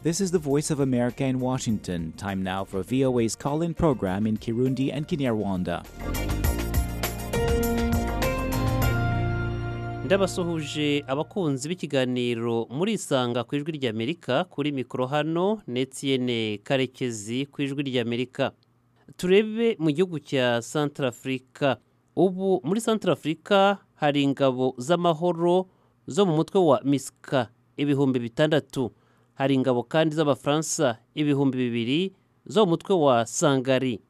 This is the Voice of America in Washington. Time now for VOA's call in program in Kirundi and Kinyarwanda. ndabasuhuje abakunzi b'ikiganiro muri isanga ku ijwi ry'amerika kuri mikoro hano netiyene karekezi ku ijwi ry'amerika turebe mu gihugu cya santarafurika ubu muri santarafurika hari ingabo z'amahoro zo mu mutwe wa misika ibihumbi bitandatu hari ingabo kandi z'abafaransa ibihumbi bibiri zo mu mutwe wa sangari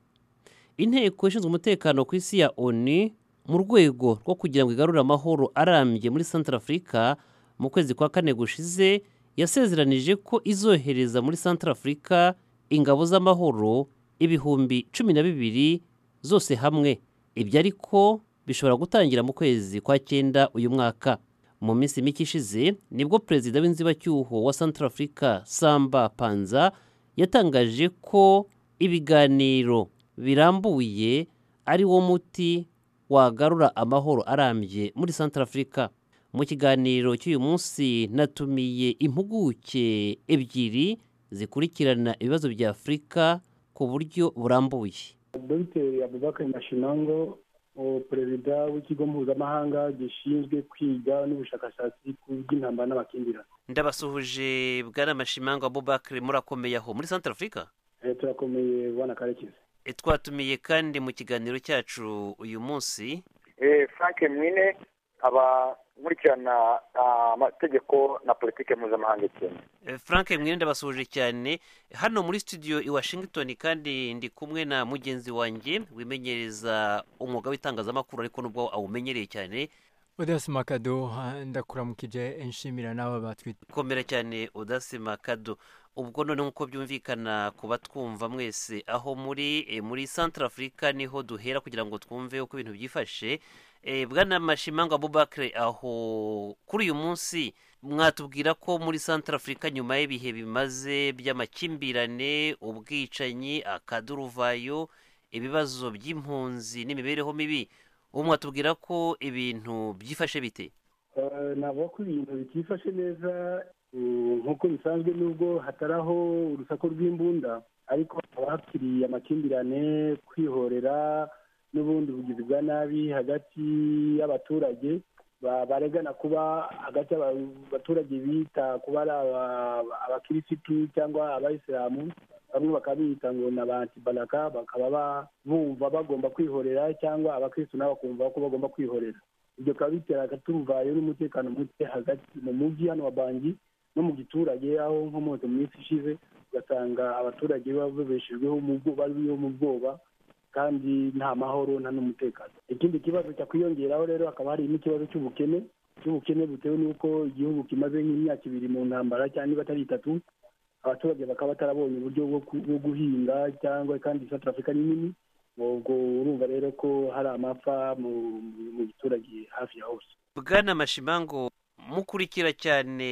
inteko ishinzwe umutekano ku isi ya oni mu rwego rwo kugira ngo igarure amahoro arambye muri santara afurika mu kwezi kwa kane gushize yasezeranije ko izohereza muri santara afurika ingabo z'amahoro ibihumbi cumi na bibiri zose hamwe ibyo ariko bishobora gutangira mu kwezi kwa cyenda uyu mwaka mu minsi mike ishize nibwo perezida w'inzibacyuho wa santara afurika samba panza yatangaje ko ibiganiro birambuye ari wo muti wagarura amahoro arambye muri santara afurika mu kiganiro cy'uyu munsi natumiye impuguke ebyiri zikurikirana ibibazo bya afurika ku buryo burambuye dogiteri abubakari mashinango perezida w'ikigo mpuzamahanga gishinzwe kwiga n'ubushakashatsi ku by'intambara n'amakimbirane ndabasuhuje bwana mashimango abubakari murakomeye aho muri santara afurika Eh, turakomeye bana karekezi E, twatumiye kandi mu kiganiro cyacu uyu munsi Eh, frank mwine abakurikirana ah, amategeko na politike mpuzamahanga ikintu E, frank mwene ndabasuhuje cyane hano muri studio i washington kandi ndi kumwe na mugenzi wanjye wimenyereza umwuga w'itangazamakuru ariko nubwo awumenyereye cyane udasi makado ah, ndakuramukije nshimira n'aba batwite komera cyane udasima kado ubwo none nk'uko byumvikana ku batwumva mwese aho muri e, muri santara afurika niho duhera kugira ngo twumve uko ibintu byifashe e, bwana mashimango abubakire aho kuri uyu munsi mwatubwira ko muri santara afurika nyuma y'ibihe bimaze by'amakimbirane ubwicanyi akaduruvayo ibibazo by'impunzi n'imibereho mibi ubu mwatubwira ko ibintu byifashe bite Eh, navuga ko ibintu bitifashe neza eh, nk'uko bisanzwe nubwo hataraho urusaku rw'imbunda ariko haba hakiri amakimbirane kwihorera n'ubundi bugizi bwa nabi hagati y'abaturage ba- baregana kuba hagati y'abaturage bita kuba ari aba- abakirisitu cyangwa abayisilamu bamwe bakaba biyita ngo ni abantibaraka bakaba ba- bumva bagomba kwihorera cyangwa abakirisitu nabo bakumva ko bagomba kwihorera ibyo bikaba bitera akaturuvayo n'umutekano muke hagati mu mujyi hano wa bangi no mu giturage aho nkomotse mu minsi ishize ugasanga abaturage babeshejweho mu bwo- bariho mu bwoba kandi nta mahoro nta n'umutekano ikindi kibazo cyakwiyongeraho rero hakaba hari n'ikibazo cy'ubukene cy'ubukene butewe n'uko igihugu kimaze nk'imyaka ibiri mu ntambara cyangwa niba atari itatu abaturage bakaba batarabonye uburyo bwo ku- bwo guhinga cyangwa kandi South Africa ni nini ubwo urumva rero ko hari amapfa mu- mu- mu giturage hafi ya hose bwana mashimango mukurikira cyane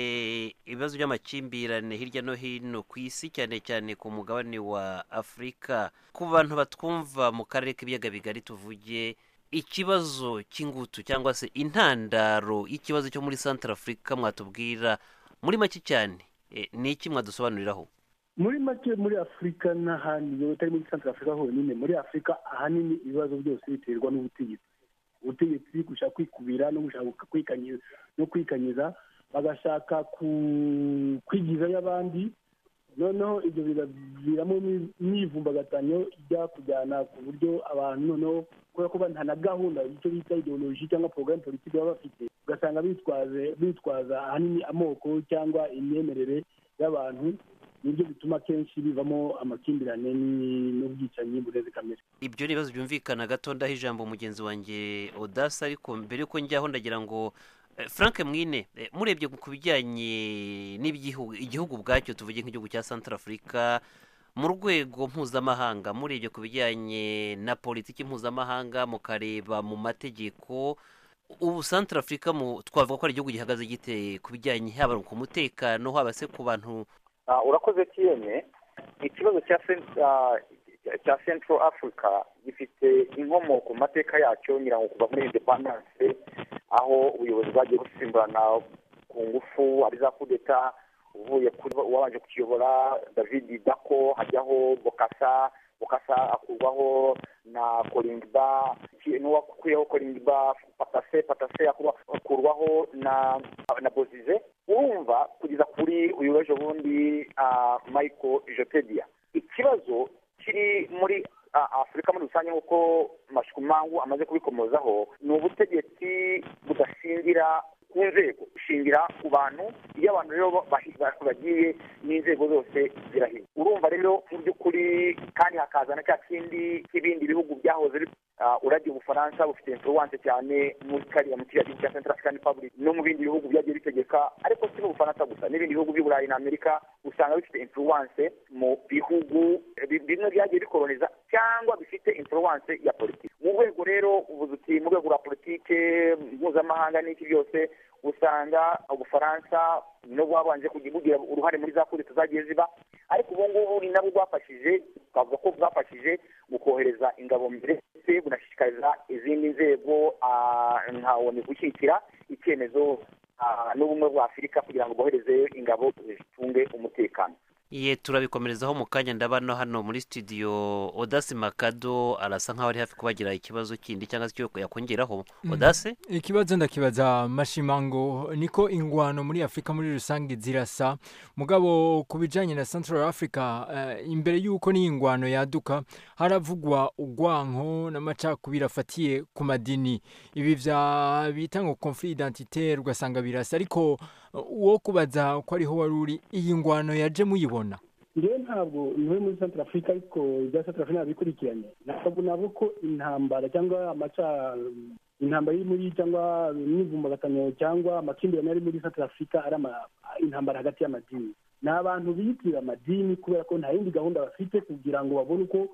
ibibazo by'amakimbirane hirya no hino ku isi cyane cyane ku mugabane wa afurika ku bantu batwumva mu karere k'ibiyaga bigari tuvuge ikibazo cy'ingutu cyangwa se intandaro y'ikibazo cyo muri santara afurika mwatubwira muri make cyane eh, ni iki mwadusobanuriraho muri make muri afurika n'ahandi utari muri santara afurika honyine muri afurika ahanini ibibazo byose biterwa n'ubutegetsi ubutegetsi gushaka kwikubira no gushaka kwikanyiza no kwikanyiza bagashaka ku- kwigizayo abandi noneho ibyo bigaviramo n'ivumbagatano ijya kujyana ku buryo abantu noneho kubera ko nta na gahunda icyo bita ideoloji cyangwa porogaramu politiki baba bafite ugasanga bitwaze bitwaza ahanini amoko cyangwa imyemerere y'abantu nibyo bituma kenshi bivamo amakimbirane ni- n'ubwicanyi bureze kamere ibyo ni ibibazo byumvikana gato ndaho ijambo mugenzi wanjye odasa ariko mbere yuko njyaho ndagira ngo eh, frank mwine eh, murebye ku bijyanye n'igihugu igihugu ubwacyo tuvuge nk'igihugu cya santara afurika mu rwego mpuzamahanga murebye ku bijyanye na politiki mpuzamahanga mukareba mu mategeko ubu santara afurika mu- twavuga ko ari igihugu gihagaze gite ku bijyanye haba ku mutekano haba se ku bantu Ah, urakoze kiyene ikibazo cya Cent- ah, cya central africa gifite inkomoko mu mateka yacyo ngira ngo kuva muri independence aho ubuyobozi bwagiye busimburana ku ngufu ari za kudeta uvuye kuri uwabanje kukiyobora david dako hajyaho bokasa bokasa akurwaho na koringba n'uwakuriyeho koringba patase patase akurwaho na na bozize urumva kugeza kuri uyu w'ejo bundi michael jotedia ikibazo kiri muri afurika muri rusange nk'uko mashukumangu amaze kubikomozaho ni ubutegetsi budashingira ku nzego bushingira ku bantu iyo abantu rero bagiye n'inzego zose zirahira urumva rero mu by'ukuri kandi hakaza na cya kindi cy'ibindi bihugu byahoze urajya ubufaransa bufite influence cyane muri kariya mu kiriya gihugu cya central african republic no mu bindi bihugu byagiye bitegeka ariko si n'ubufaransa gusa n'ibindi bihugu by'uburayi na amerika usanga bifite influence mu bihugu bimwe byagiye bikoroniza cyangwa bifite influence ya politiki mu rwego rero ubuzuti mu rwego rwa politike mpuzamahanga n'iki byose usanga ubufaransa no bwabanje kugira uruhare muri za kuri tuzagiye ziba ariko ubu ngubu ni nabwo bwafashije twavuga ko bwafashije mu kohereza ingabo mbere ndetse bunashishikariza izindi nzego nka onu gushyigikira icyemezo n'ubumwe bwa afurika kugira ngo bohereze ingabo zitunge umutekano ye turabikomerezaho mu kanya ndabona hano muri studio odasi makado arasa nkaho ari hafi kubagira ikibazo kindi cyangwa se icyo yakongeraho odasi ikibazo ndakibaza mashimango niko ingwano muri afurika muri rusange zirasa mugabo ku bijyanye na central africa imbere y'uko n'iyi ngwano yaduka haravugwa urwanko n'amacakubiri afatiye ku madini ibi bya bita ngo conflit identitaire ugasanga birasa ariko uwo kubaza ko ariho wari uri iyi ngwano yaje muyibona ngewe ntabwo ntuwe muri santara afurika ariko ibya santara afurika ntabikurikiranye ntabwo ntabwo ko intambara cyangwa amaca intambara iri muri cyangwa imyivumbagatanyo cyangwa amakimbirane ari muri santara afurika ari intambara hagati y'amadini ni abantu biyitirira amadini kubera ko nta yindi gahunda bafite kugira ngo babone uko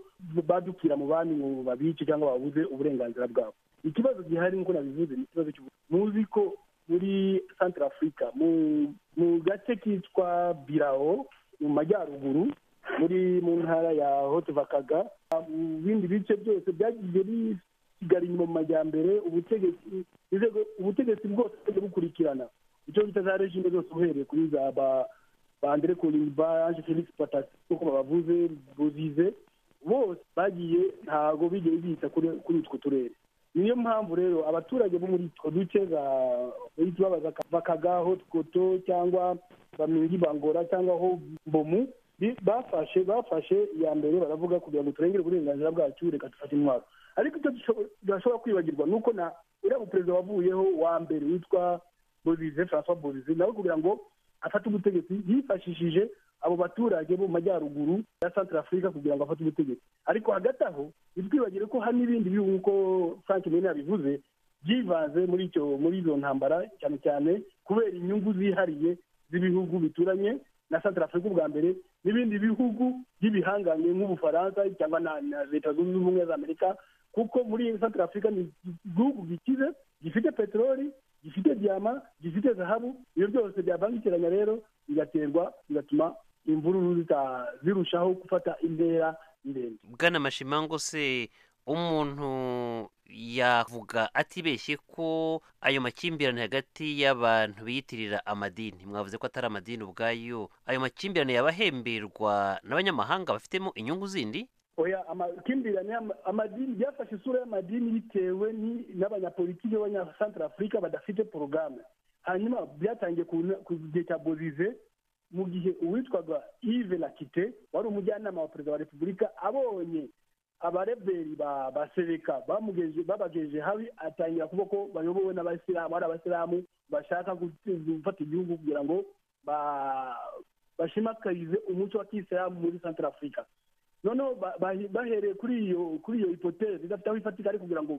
badukira mu bandi ngo babice cyangwa babuze uburenganzira bwabo ikibazo gihari nk'uko nabivuze ni ikibazo muzi ko muri santara afurika mu gace kitwa birawo mu majyaruguru muri mu ntara ya hotevakaga mu bindi bice byose byagiye bisigara inyuma mu majyambere ubutegetsi ubutegetsi bwose bwajya bukurikirana icyo bita za regime zose uhereye kuri za ba andre kolimba ange felix patasi nk'uko babavuze buzize bose bagiye ntabwo bigiye bita kuri utwo turere niyo mpamvu rero abaturage bo muri utwo duce bakagaho twoto cyangwa bamwingi bangora cyangwa aho bomu bafashe bafashe iya mbere baravuga kugira ngo turengere uburenganzira bwacu reka dufate intwaro ariko icyo tudashobora kwibagirwa ni uko na uriya muperezida wavuyeho wa mbere witwa bozize francois bozize nawe kugira ngo afate ubutegetsi yifashishije abo baturage bo mu majyaruguru ya santara afurika kugira ngo afate ubutegetsi ariko hagati aho ntitwibagire ko hari n'ibindi bihugu nk'uko frank mene yabivuze byivanze muri icyo muri izo ntambara cyane cyane kubera inyungu zihariye z'ibihugu bituranye na santara afurika ubwa mbere n'ibindi bihugu by'ibihangange nk'ubufaransa cyangwa na leta zunze ubumwe za amerika kuko muri santara afurika ni igihugu gikize gifite peteroli gifite diyama gifite zahabu ibyo byose byabangikiranya rero bigaterwa bigatuma imvururu zirushaho gufata intera ndende bwana mashimango se umuntu yavuga atibeshye ko ayo makimbirane hagati y'abantu biyitirira amadini mwavuze ko atari amadini ubwayo ayo makimbirane yabahemberwa n'abanyamahanga bafitemo inyungu zindi oya amakimbirane amadini byafashe isura y'amadini bitewe n'abanyapolitiki b'abanyasantara afurika badafite porogaramu hanyuma byatangiye ku gihe cya bozize mu gihe uwitwaga ive nakite wari umujyanama wa perezida wa repubulika abonye abareberi ba sereka babagejeje habi atangira kuvuga ko bayobowe n'abasilamu ari abasilamu bashaka gufata igihugu kugira ngo bashimakarize umuco wa kisilamu muri santara afurika noneho bahereye kuri iyo kuri iyo hipoteze idafite aho ifatika ari kugira ngo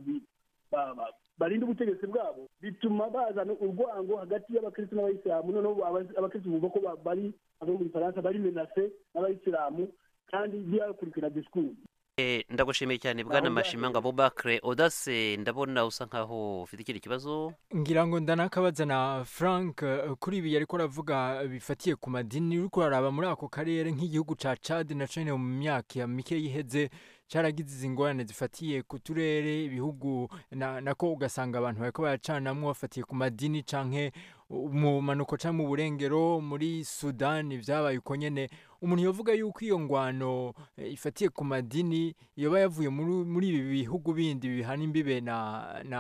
barinde ubutegetsi bwabo bituma bazana urwango hagati y'abakirisitu n'abayisilamu noneho abakirisitu bumva ko bari abo mu gifaransa bari menase n'abayisilamu kandi byakurikira disikuru ndagushimiye cyane bwana mashimanga abubakire odase ndabona usa nkaho ufite ikindi kibazo ngira ngo ndanakabaza na frank kuri ibi ariko aravuga bifatiye ku madini uri kuraraba muri ako karere nk'igihugu cya cadi na cene mu myaka ya mike yiheze cyaragize izi ngorane zifatiye ku turere ibihugu na- nako ugasanga abantu bariko baracanamwo bafatiye ku madini canke mu manuko canke mu burengero muri sudani vyabaye uko nyene umuntu yovuga yuko iyo ngwano eh, ifatiye ku madini yoba yavuye muri muri ibi bihugu bindi bihana imbibe na na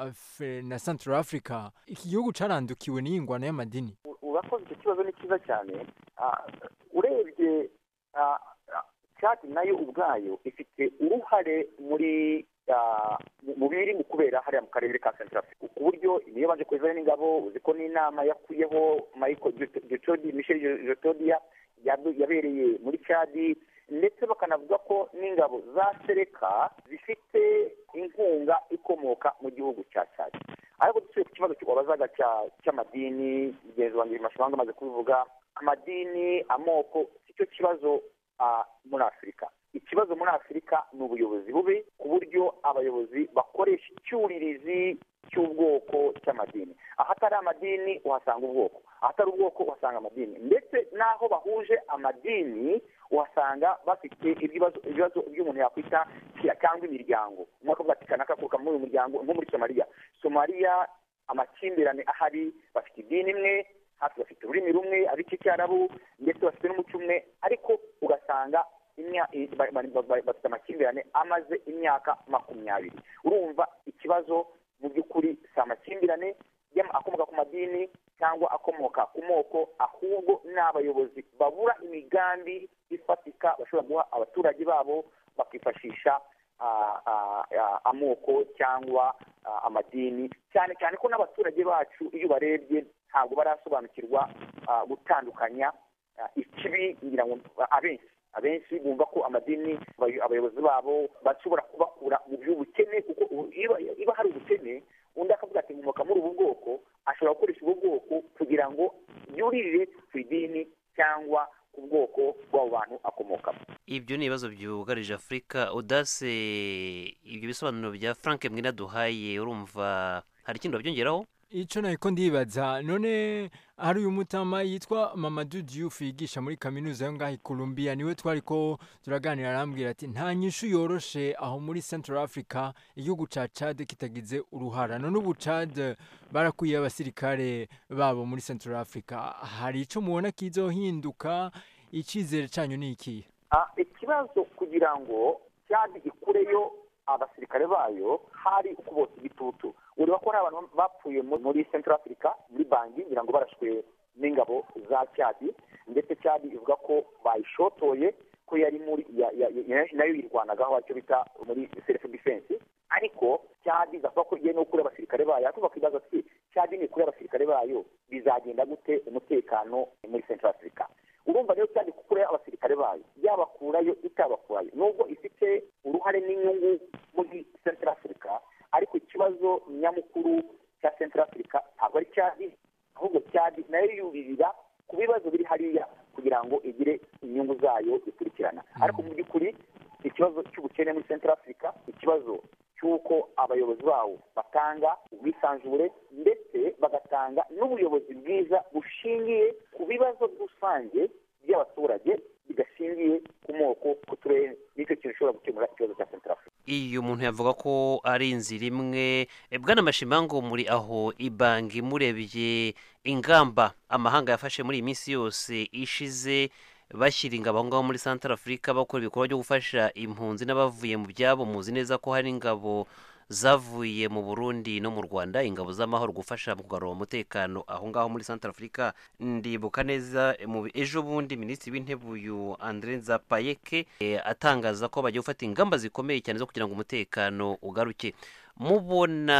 Af- na Central Africa iki gihugu carandukiwe n'iyi ngwano y'amadini urakoze icyo kibazo ni cyiza cyane Ah, urebye ah, ah, Chad nayo ubwayo ifite uruhare muri ah, mu- mu biri mu kubera hariya mu karere ka Central Africa ku buryo niyo baje kuzayo n'ingabo uzi ko n'inama yakuyeho Michael Dut- Dutodi Michel Jotodia yabereye muri Chad ndetse bakanavuga ko n'ingabo za Sereka zifite inkunga ikomoka mu gihugu cya Chad ariko dusubiye ku kibazo wabazaga cya- cy'amadini mugenzi wanjye mashimanga amaze kubivuga amadini amoko si cyo kibazo ah, muri afurika ikibazo muri afurika ni ubuyobozi bubi ku buryo abayobozi bakoresha icyuririzi cy'ubwoko cy'amadini ahatari amadini uhasanga ubwoko ahatari ubwoko uhasanga amadini ndetse n'aho bahuje amadini uhasanga bafite ibibazo ibibazo by'umuntu yakwita cyangwa imiryango umwe akavuga ati kanaka kuruka muri uyu muryango nko muri somaliya somaliya amakimbirane ahari bafite idini imwe hafi bafite ururimi rumwe ab'icyarabu ndetse bafite n'umuco umwe ariko ugasanga imya- i- ba- ba- ba- ba- bafite amakimbirane amaze imyaka makumyabiri urumva ikibazo mu by'ukuri si amakimbirane y'ama- akomoka ku madini cyangwa akomoka ku moko ahubwo ni abayobozi babura imigambi ifatika bashobora guha abaturage babo bakifashisha ah, ah, ah, amoko cyangwa ah, amadini cyane cyane ko n'abaturage bacu iyo ubarebye ntabwo barasobanukirwa ah, gutandukanya ah, ikibi ngira ngo ah, abenshi abenshi bumva ko amadini abayo- abayobozi babo bashobora kubakura mu by'ubukene kuko ubu- iyo- iyo hari ubukene undi akavuga ati nkomoka muri ubu bwoko ashobora gukoresha ubu bwoko kugira ngo yuririre ku idini cyangwa ku bwoko bw'abo bantu akomokamo ibyo ni ibibazo byugarije afurika udase ibyo bisobanuro bya frank mwina duhaye urumva hari ikindi wabyongeraho ico nahiko ndibaza none hari uyu mutama yitwa Mamadou Diouf yigisha muri kaminuza yo ngaho i Columbia niwe twariko turaganira arambwira ati nta nyishu yoroshe aho muri Central Africa igihugu ca Chad kitagize uruhara none ubu Chad barakwiye abasirikare babo muri Central Africa hari ico mubona kizohinduka icizere canyu ni ikihe Ah, ikibazo kugira ngo cyadi ikureyo abasirikare bayo hari ukubotsa igitutu ureba ko hari abantu bapfuye mu- muri central africa muri bangi ngira ngo barashwe n'ingabo za cyadi ndetse cyadi ivuga ko bayishotoye ko yari muri ya- ya- ya- nayo yirwanagaho icyo bita muri self defense ariko cyadi gavuga ko igiye no kure abasirikare bayo ariko bakibaza ati cyadi ni kure abasirikare bayo bizagenda gute umutekano muri central africa urumva rero cyane kure abasirikare bayo yabakurayo itabakurayo nubwo ifite uruhare n'inyungu muri central africa ariko ikibazo nyamukuru cya central africa ntabwo ari cyadi ahubwo cyadi nayo yubirira ku bibazo biri hariya kugira ngo igire inyungu zayo ikurikirana ariko mu by'ukuri ikibazo cy'ubukene muri central africa ikibazo cy'uko abayobozi bawo batanga ubwisanzure ndetse bagatanga n'ubuyobozi bwiza bushingiye ku bibazo rusange by'abaturage bidashingiye ku moko ku turere nicyo kintu ushobora gukemura ikibazo cya central africa iyo umuntu yavuga ko ari inzira imwe bwana mashimango muri aho ibangi murebye ingamba amahanga yafashe muri iyi minsi yose ishize bashyira ingabo aho ngaho muri santara afurika bakora ibikorwa byo gufasha impunzi n'abavuye mu byabo muzi neza ko hari ingabo zavuye mu burundi no mu rwanda ingabo z'amahoro gufasha mu kugarura umutekano aho ngaho muri santara afurika ndibuka neza eh, mu ejo bundi minisitiri w'intebe uyu andre nzapayeke eh, atangaza ko bagiye gufata ingamba zikomeye cyane zo kugira ngo umutekano ugaruke mubona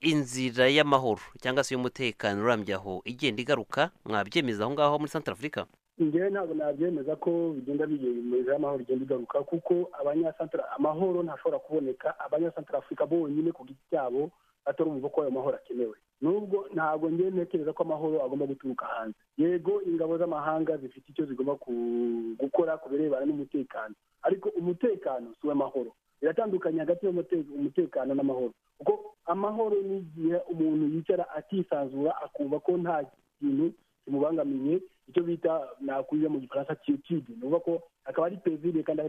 inzira y'amahoro cyangwa se y'umutekano urambye aho igenda igaruka mwabyemeza aho ngaho muri santara afurika njyewe ntabwo nabyemeza ko bigenda bigenda amahoro bigenda bigaruka kuko abanyasantara amahoro ntashobora kuboneka abanyasantara afurika bonyine ku giti cyabo batarumva ko ayo mahoro akenewe nubwo ntabwo njyewe ntekereza ko amahoro agomba guturuka hanze yego ingabo z'amahanga zifite icyo zigomba ku- gukora ku birebana n'umutekano ariko umutekano si uw'amahoro biratandukanye hagati y'umute- umutekano n'amahoro kuko amahoro ni igihe umuntu yicara atisanzura akumva ko nta kintu bimubangamiye icyo bita nakuye mu gifaransa kiyotude ni ukuvuga ko akaba ari pezire kandi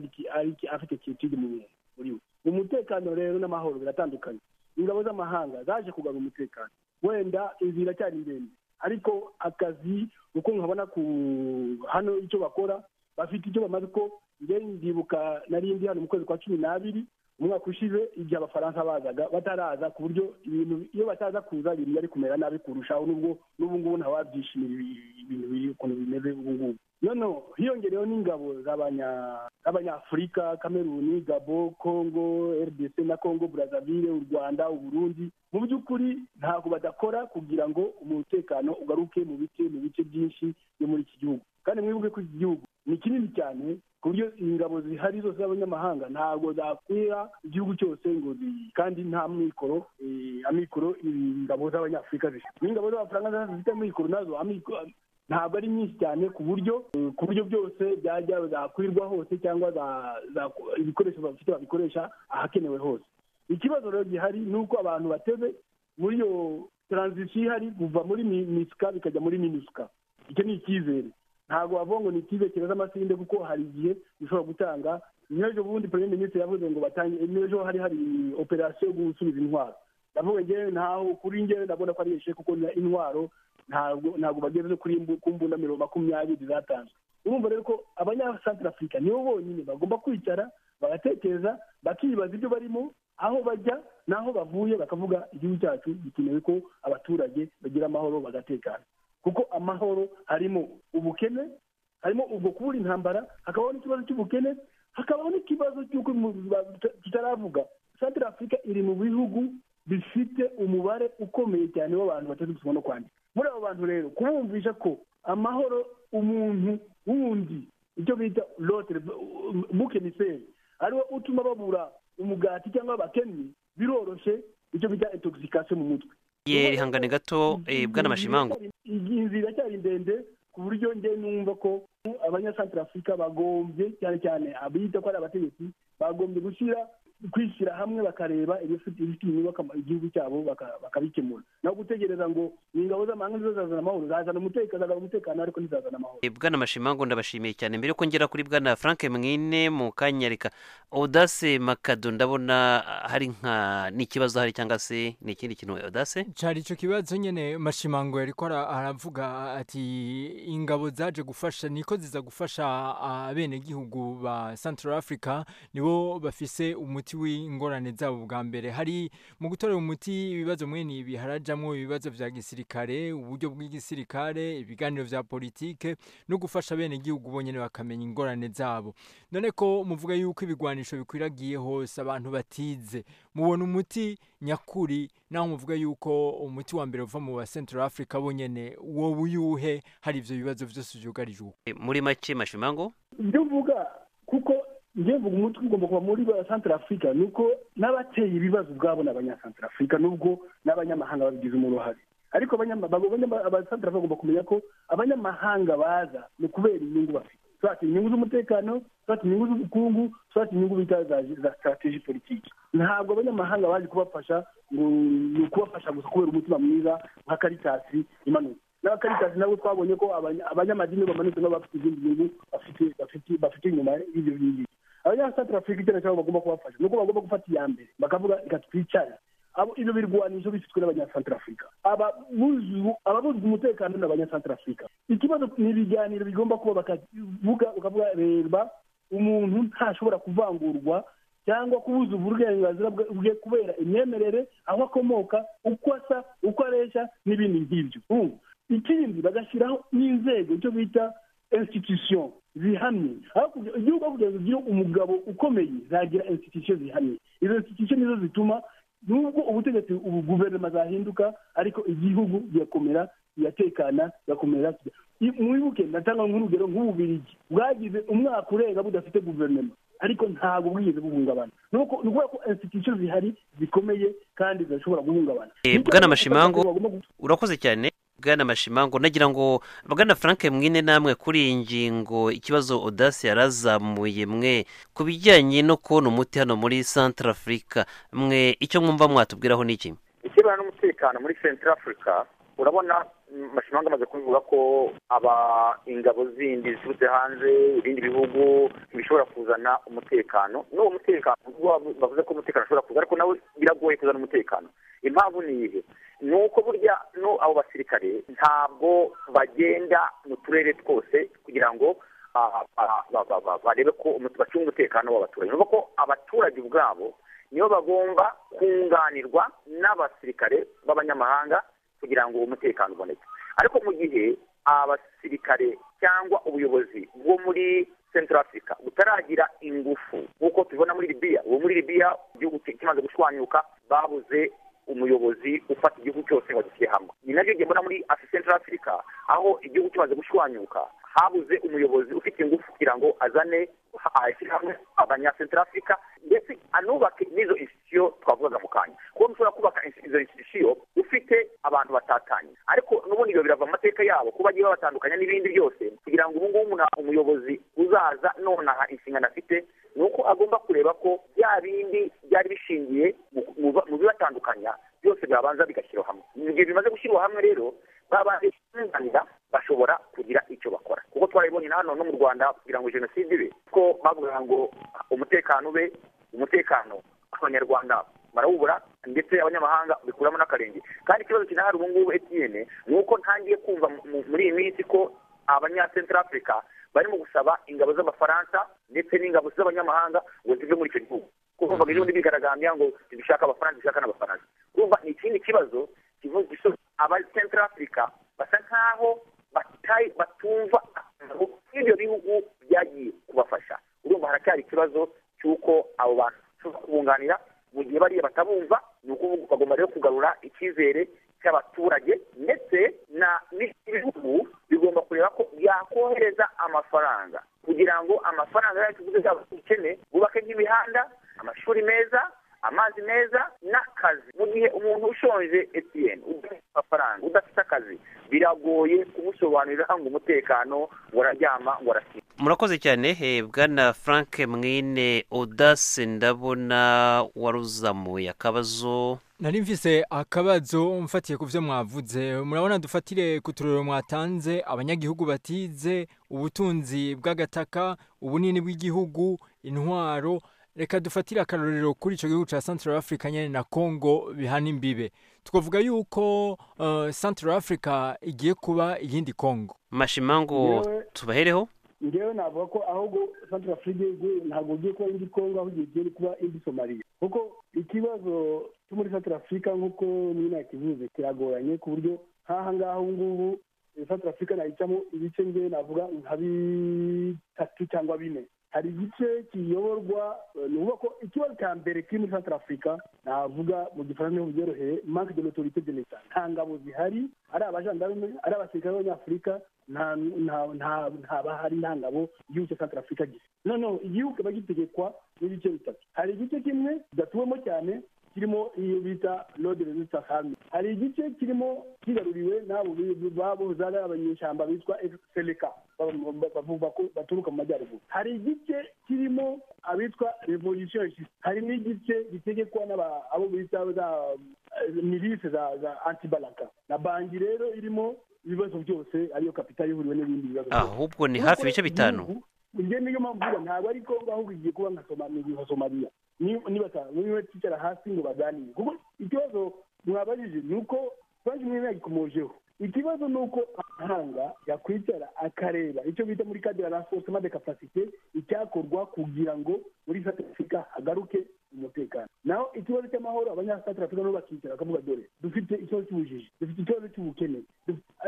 afite kiyotude mu mwe muri we umutekano rero n'amahoro biratandukanye ingabo z'amahanga zaje kugarura umutekano wenda inzira iracyari ndende ariko akazi uko nkabona ku hano icyo bakora bafite icyo bamaze ko njyewe ndibuka narindi hano mu kwezi kwa cumi n'abiri umwaka ushize igihe abafaransa bazaga bataraza ku buryo ibintu iyo bataza kuza ibintu byari kumera nabi kurushaho nubwo n'ubu ngubu ntawabyishimira ibintu biri ukuntu bimeze ubu ngubu noneho hiyongereyeho n'ingabo z'abanyafurika kameruni gabo kongo rdc na kongo burazavire u rwanda uburundi mu by'ukuri ntabwo badakora kugira ngo umutekano ugaruke mu bice mu bice byinshi byo muri iki gihugu kandi mwibuke ko iki gihugu ni kinini cyane ku buryo ingabo zihari zose z'abanyamahanga ntabwo zakwira igihugu cyose ngo kandi nta mikoro amikoro ingabo z'abanyafurika zifite n'ingabo z'abafaransa zifite amikoro nazo ntabwo ari nyinshi cyane ku buryo ku buryo byose byajya zakwirwa hose cyangwa ibikoresho bafite babikoresha ahakenewe hose ikibazo rero gihari ni uko abantu bateze muri iyo taranzisiyo ihari kuva muri misika bikajya muri minusika icyo ni icyizere ntabwo bavuga ngo ni ikibe kireza amasinde kuko hari igihe bishobora gutanga n'ejo bundi perezida minisitiri yavuze ngo batange n'ejo hari hari operasiyo yo gusubiza intwaro ndavuga ngewe ntaho kuri ngewe ndabona ko ari yishe kuko intwaro ntabwo ntabwo bageze kuri ku mbunda mirongo makumyabiri zatanzwe urumva rero ko abanyasantara afurika nibo bonyine bagomba kwicara bagatekereza bakibaza ibyo barimo aho bajya n'aho bavuye bakavuga igihugu cyacu gikenewe ko abaturage bagira amahoro bagatekana kuko amahoro harimo ubukene harimo ubwo kubura intambara hakabaho n'ikibazo cy'ubukene hakabaho n'ikibazo cy'uko tutaravuga santire afurika iri mu bihugu bifite umubare ukomeye cyane w'abantu bateze gusoma no kwandika muri abo bantu rero kubumvisha ko amahoro umuntu wundi icyo bita lotere bukeniseri ariwe utuma babura umugati cyangwa abakennyi biroroshye icyo bita intoxication mu mutwe ye rihangane gato bwana mashimango iyi nzira iracyari ndende ku buryo njye numva ko abanyasantara afurika bagombye cyane cyane abita ko ari abategetsi bagombye gushyira kwishyira hamwe bakareba ibifite inyubako igihugu cyabo bakabikemura naho gutegereza ngo ni ingabo z'amahanga nizo zazana amahoro zazana umutekano zazana umutekano ariko ntizazana amahoro bwana mashimango ndabashimiye cyane mbere yuko ngera kuri bwana frank mwine mu kanyarika odase makado ndabona hari nka n'ikibazo hari cyangwa se ni ikindi kintu odase cyari icyo kibazo nyine mashimango yari ko aravuga ati ingabo zaje gufasha niko ziza gufasha abenegihugu ba central africa nibo bafise umuti w'ingorane zabo bwa mbere hari mu gutorera umuti ibibazo mwene ibi harajyamo ibibazo bya gisirikare uburyo bw'igisirikare ibiganiro bya politike no gufasha abenegihugu bonyine bakamenya ingorane zabo none ko muvuga yuko ibigwanisho bikwiragiye hose abantu batize mubona umuti nyakuri naho muvuga yuko umuti wa mbere uva mu ba central africa bonyine wowe uyuhe hari ibyo bibazo byose byugarije uwo muri make mashimango ibyo uvuga kuko ngewe umutwe ugomba kuba muri ba santara afurika ni uko n'abateye ibibazo ubwabo ni abanyasantara afurika nubwo n'abanyamahanga babigizemo uruhare ariko abasantara bagomba kumenya ko abanyamahanga baza ni ukubera inyungu bafite twata inyungu z'umutekano twata inyungu z'ubukungu twata inyungu bita za sitarateji politiki ntabwo abanyamahanga baje kubafasha ni ukubafasha gusa kubera umutima mwiza nka karitasi imanutse n'abakaritasi nabo twabonye ko abanyamadini bamanutse nabo bafite izindi nyungu bafite inyuma y'ibyo ngibyo abanyasantara afurika icyo cyabo bagomba kubafasha nuko bagomba gufata iya mbere bakavuga reka twicare ibyo birwanisho bifitwe n'abanyasantara afurika ababuzwa umutekano ni abanyasantara afurika ikibazo ni ibiganiro bigomba kuba bakavuga ukavuga reba umuntu ntashobora kuvangurwa cyangwa kubuza uburenganzira bwe kubera imyemerere aho akomoka uko asa uko aresha n'ibindi nk'ibyo ikindi bagashyiraho n'inzego icyo bita institution zihamye igihugu aho kugira ngo ugire umugabo ukomeye zagira institution zihamye izo institution nizo zituma nubwo ubutegetsi ubu guverinoma zahinduka ariko igihugu kirakomera kiratekana kirakomera mwibuke natanga nk'urugero nk'ububirigi bwagize umwaka urenga budafite guverinoma ariko ntabwo bwigeze buhungabana ni ukuvuga ko institution zihari zikomeye kandi zidashobora guhungabana bwana mashimango urakoze cyane bwana mashimango nagira ngo bwana frank mwine namwe kuri iyi ngingo ikibazo odasi yarazamuye mwe ku bijyanye no kubona umuti hano muri central africa mwe icyo mwumva mwatubwiraho ni iki ikirebana n'umutekano muri central africa urabona amashimanga amaze kubivuga ko aba ingabo zindi ziturutse hanze ibindi bihugu bishobora kuzana umutekano n'uwo mutekano bavuze ko umutekano ushobora kuza ariko nawe biragoye kuzana umutekano impamvu ni iyihe ni uko burya no abo basirikare ntabwo bagenda mu turere twose kugira ngo barebe ko bacunga umutekano w'abaturage ni ko abaturage ubwabo nibo bagomba kunganirwa n'abasirikare b'abanyamahanga kugira ngo uwo mutekano uboneke ariko mu gihe abasirikare cyangwa ubuyobozi bwo muri central africa butaragira ingufu nk'uko tubibona muri libiya uwo muri libiya igihugu kimaze gushwanyuka babuze umuyobozi ufata igihugu cyose ngo gishyire hamwe ni nabyo mbona muri central africa aho igihugu kimaze gushwanyuka habuze umuyobozi ufite ingufu kugira ngo azane ashyirahamwe abanyacentral africa ndetse anubake n'izo insitisiyo twavugaga mu kanya kuko mushobora kubaka izo insitisiyo ufite abantu batatanye ariko n'ubundi ibyo birava mu mateka yabo ko bagiye babatandukanya n'ibindi byose kugira ngo ubu ngubu nta umuyobozi uzaza nonaha inshingano afite ni uko agomba kureba ko bya bindi byari bishingiye mu bibatandukanya byose byabanza bigashyirwa hamwe mu gihe bimaze gushyirwa hamwe rero babanje kunganira bashobora kugira icyo bakora kuko twarabibonye hano no mu rwanda kugira ngo jenoside ibe ko bavuga ngo umutekano ube umutekano abanyarwanda barawubura ndetse abanyamahanga bikuramo n'akarenge kandi ikibazo kinahari ubu ngubu etiyene ni uko ntangiye kumva muri iyi minsi ko abanyacentral africa barimo gusaba ingabo z'abafaransa ndetse n'ingabo z'abanyamahanga ngo zive muri icyo gihugu kuko bavuga ejo bundi bigaragambya ngo dushaka abafaransa dushaka n'abafaransa urumva ni ikindi kibazo kivuga aba central africa basa nkaho batumva akamaro k'ibyo bihugu byagiye kubafasha urumva haracyari ikibazo cy'uko abo bantu bashobora kubunganira mu gihe bariya batabumva ni ukuvuga bagomba rero kugarura icyizere cy'abaturage ndetse n'ibihugu bigomba kureba ko byakohereza amafaranga kugira ngo amafaranga yacu tuguze zaba dukene bubake nk'imihanda amashuri meza amazi meza n'akazi mu gihe umuntu ushonje etiyeni udafite amafaranga udafite akazi biragoye kumusobanurira ngo umutekano wararyama ngo arasinda murakoze cyane bwana frank mwine udase ndabona waruzamuye akabazo nari mvise akabazo mfatiye ku byo mwavuze murabona dufatire ku turere mwatanze abanyagihugu batize ubutunzi bw'agataka ubunini bw'igihugu intwaro reka dufatire akarorero kuri icyo gihugu cya Central Africa nyine na Congo bihana imbibe twavuga yuko uh, Central Africa igiye kuba iyindi Congo mashimango tubahereho ngewe navuga ko ahubwo Central Africa ntabwo ugiye kuba indi Congo ahubwo igiye kuba indi Somalia kuko ikibazo cyo muri Central Africa nk'uko nyine yakivuze kiragoranye ku buryo nk'aha ngaha ubu ngubu Central Africa nayicamo ibice ngewe navuga nka bitatu cyangwa bine hari igice kiyoborwa ni ukuvuga ko ikibazo cya mbere kiri muri Central Africa navuga mu gifaransa niho byoroheye manque de l'autorité de l'État nta ngabo zihari ari abajandarume ari abasirikare b'abanyafurika ntabahari nta ngabo igihugu cya santara afurika gifite noneho igihugu kiba gitegekwa n'ibice bitatu hari igice kimwe kidatuwemo cyane kirimo iyo bita lode resita hami hari igice kirimo kigaruriwe n'abo babuze ari abanyeshyamba bitwa seleka bavuga ko baturuka mu majyaruguru hari igice kirimo abitwa revolution hari n'igice gitegekwa abo bita za milise za antibalaka na banki rero irimo ibibazo byose ariyo kapitali ihuriwe n'ibindi bibazo ahubwo ni hafi ibice bitanu njye niyo mpamvu mvuga ntabwo ari kongo ahubwo igiye kuba nka somaliya niba twicara hasi ngo baganire kuko ikibazo mwabajije ni uko banki mwene yagikomojeho ikibazo ni uko amahanga yakwicara akareba icyo bita muri kadira rasosema de kapasite icyakorwa kugira ngo muri sati afurika hagaruke umutekano naho ikibazo cy'amahoro abanyasatira afurika nabo bakicara bakavuga dore dufite ikibazo cy'ubujiji dufite ikibazo cy'ubukene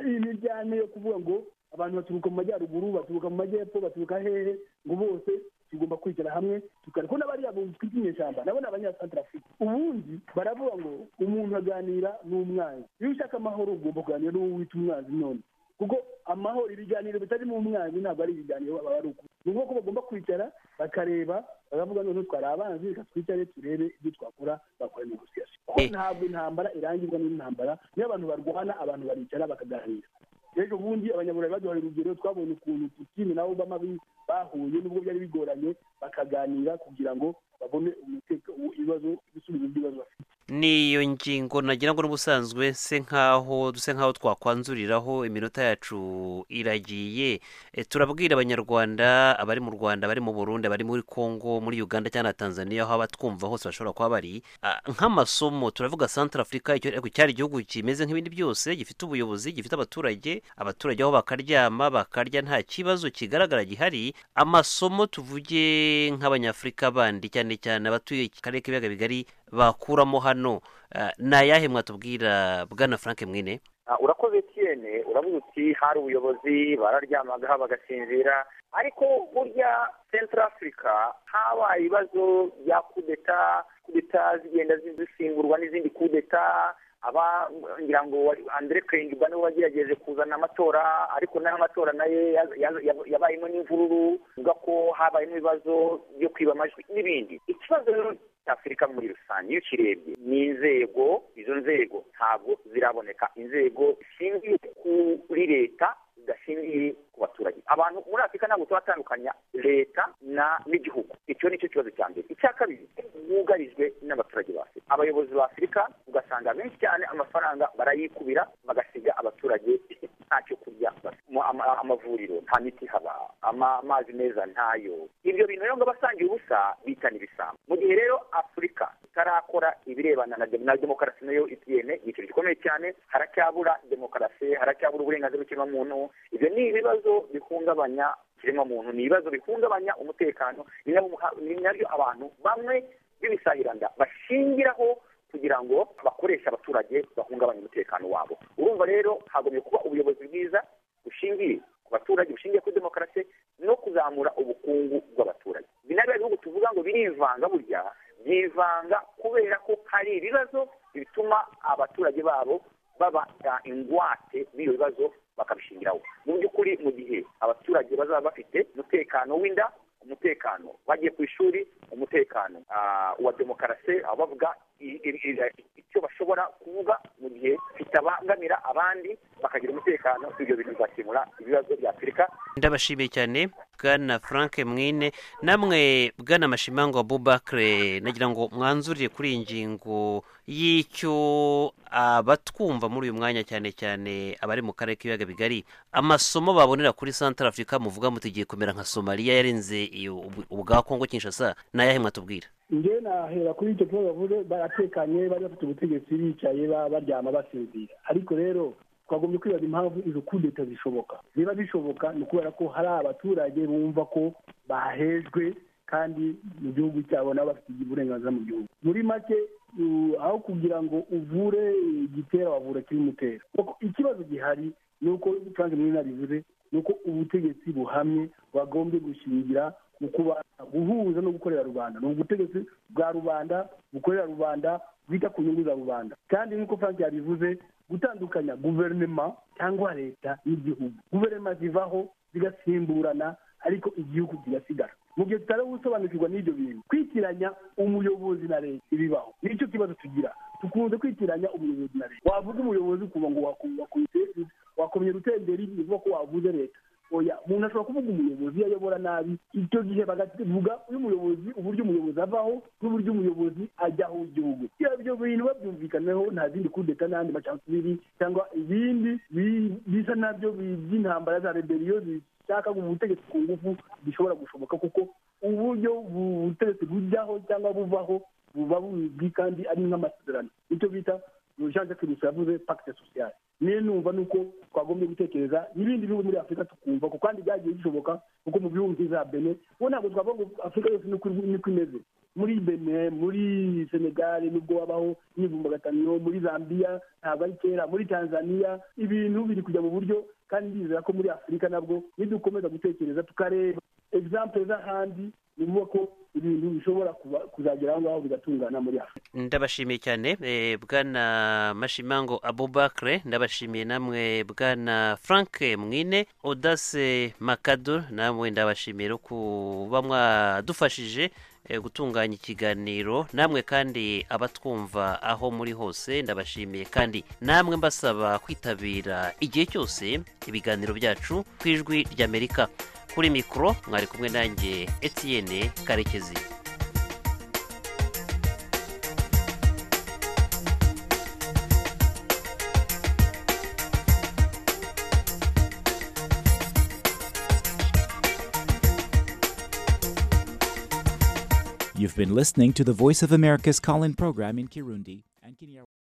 imijyane yo kuvuga ngo abantu baturuka mu majyaruguru baturuka mu majyepfo baturuka hehe ngo bose tugomba kwicara hamwe tukari ko n'abariya bunzi twita inyeshyamba nabo ni abanyasantara afurika ubundi baravuga ngo umuntu aganira n'umwanzi iyo ushaka amahoro ugomba kuganira n'uwo wita umwanzi none kuko amahoro ibiganiro bitarimo umwanzi ntabwo ari ibiganiro baba ari uko ni nk'uko bagomba kwicara bakareba baravuga noneho twari abanzi reka twicare turebe ibyo twakora bakora negosiyasi kuko ntabwo intambara irangizwa n'intambara niyo abantu barwana abantu baricara bakaganira ejo bundi abanyaburayi baduhaye urugero twabonye ukuntu putine na obama bahuye n'ubwo byari bigoranye bakaganira kugira ngo babone ibibazo ibisubizo by'ibibazo bafite n'iyo ngingo nagira ngo n'ubusanzwe se nkaho duse nkaho twakwanzuriraho iminota yacu iragiye E, turabwira abanyarwanda abari mu rwanda abari mu burundi abari muri congo muri uganda cyangwa na tanzania aho abatwumva hose bashobora kuba bari Ah, nk'amasomo turavuga central africa icyo ariko cyari igihugu kimeze nk'ibindi byose gifite ubuyobozi gifite abaturage abaturage aho bakaryama bakarya nta kibazo kigaragara gihari amasomo tuvuge nk'abanyafurika bandi cyane cyane abatuye akarere k'ibiyaga bigari bakuramo hano Ah, ni ayahe mwatubwira bwana frank mwine Ah, urakoze tiyene uravuga uti hari ubuyobozi bararyamagaho bagasinzira ariko burya central africa habaye ibibazo bya kudeta kudeta zigenda zi- zisimburwa n'izindi kudeta aba ngira ngo wari- andre kengba niwe wagerageje kuzana amatora ariko n'amatora naye ya- ya- ya- yabayemo n'imvururu uvuga ko habayemo ibibazo byo kwiba amajwi n'ibindi ikibazo rero afurika muri rusange iyo ukirebye ni inzego izo nzego ntabwo ziraboneka inzego zishingiye kuri leta zidashingiye ku baturage abantu muri afurika ntabwo turatandukanya leta na n'igihugu icyo ni cyo kibazo cya mbere icya kabiri bugarijwe n'abaturage ba afurika abayobozi ba afurika ugasanga benshi cyane amafaranga barayikubira bagasiga abaturage ntacyo kurya bafite. Mu- ama- amavuriro nta miti haba ama- amazi meza ntayo ibyo bintu rero ngo abasangiye ubusa bitana ibisambo mu gihe rero afurika itarakora ibirebana na dem- na demokarasi nayo itiyene ni ikintu gikomeye cyane haracyabura demokarasi haracyabura uburenganzira bw'ikiremwamuntu ibyo ni ibibazo bihungabanya ikiremwamuntu ni ibibazo bihungabanya umutekano ni nabwo- ni nabyo abantu bamwe b'ibisahiranda bashingiraho kugira ngo bakoreshe abaturage bahungabanye umutekano wabo urumva rero hagomye kuba ubuyobozi bwiza bushingiye ku baturage bushingiye kuri demokarasi no kuzamura ubukungu bw'abaturage binariya bihugu tuvuga ngo birivanga burya byivanga kubera ko hari ibibazo bituma abaturage babo baba uh, ingwate b'iyo bibazo bakabishingiraho mu by'ukuri mu gihe abaturage bazaba bafite umutekano w'inda umutekano bagiye ku ishuri umutekano ah, wa demokarasi aho bavuga i- i- i- icyo bashobora kuvuga mu gihe bitabangamira abandi bakagira umutekano ibyo bintu bizakemura ibibazo bya afurika ndabashimiye cyane bwana frank mwine namwe bwana mashimango abubakire nagira ngo mwanzurire kuri iyi ngingo y'icyo abatwumva muri uyu mwanya cyane cyane abari mu karere k'ibiyaga bigari amasomo babonera kuri central africa muvuga muti igiye kumera nka somaliya yarenze iyo- ubu- ubwa kongo kinshasa ni ayahe mwatubwira njye nahera kuri icyo kibazo bavuze baratekanye bari bafite ubutegetsi bicaye ba- baryama basinzira ariko rero twagombye kwibaza impamvu izo kudeta zishoboka niba bishoboka ni ukubera ko hari abaturage bumva ko bahejwe kandi mu gihugu cyabo nabo bafite uburenganzira mu gihugu muri make u- aho kugira ngo uvure igitera wavura kimutera ikibazo gihari ni uko frank mwina bivuze ni uko ubutegetsi buhamye bagombye gushingira mu kubanza guhuza no gukorera rubanda ni ubutegetsi bwa rubanda bukorera rubanda bwita ku nyungu za rubanda kandi nk'uko frank yabivuze gutandukanya guverinema cyangwa leta n'igihugu guverinema zivaho zigasimburana ariko igihugu kigasigara mu gihe tutari gusobanukirwa n'ibyo bintu kwitiranya umuyobozi na leta ibibaho nicyo kibazo tugira dukunze kwitiranya umuyobozi na leta wavuga umuyobozi ukumva ngo waku- wakuyite- wakomye rutenderi bivuga ko wavuze leta oya umuntu ashobora kuvuga umuyobozi iyo ayobora nabi icyo gihe bakavuga uyu muyobozi uburyo umuyobozi avaho n'uburyo umuyobozi ajyaho igihugu ibyo bintu babyumvikaneho nta zindi kudeta n'andi macakubiri cyangwa ibindi bi- bisa nabyo bi- by'intambara za rebeliyo zishaka ubutegetsi ku ngufu bishobora gushoboka kuko uburyo bu- ubutegetsi bujyaho cyangwa buvaho buba buzwi kandi ari nk'amasezerano icyo bita jean jacques rusa yavuze pacte sociale niyo numva ni uko twagombye gutekereza n'ibindi bihugu muri afurika tukumva ko kandi byagiye bishoboka kuko mu bihugu nk'iza bene ubu ntabwo twavuga ngo afurika yose niko niko imeze muri bene muri senegal nibwo wabaho imyivumbagatanyo muri zambia ntabwo ari kera muri tanzania ibintu biri kujya mu buryo kandi ndizera ko muri afurika nabwo nidukomeza gutekereza tukareba egisampure z'ahandi ni ukuvuga ko ibintu bishobora kuba- kuzagera aho ngaho bigatungana muri afurika ndabashimiye cyane eh, bwana mashimango abubakire ndabashimiye namwe bwana frank mwine odase makado namwe ndabashimiye rero kuba mwadufashije eh, gutunganya ikiganiro namwe kandi abatwumva aho muri hose ndabashimiye kandi namwe mbasaba kwitabira igihe cyose ibiganiro byacu ku ijwi ry'amerika kuri mikoro mwari kumwe nanjye etienne karekezi You've been listening to the Voice of America's call in program in Kirundi and Kinyarwanda.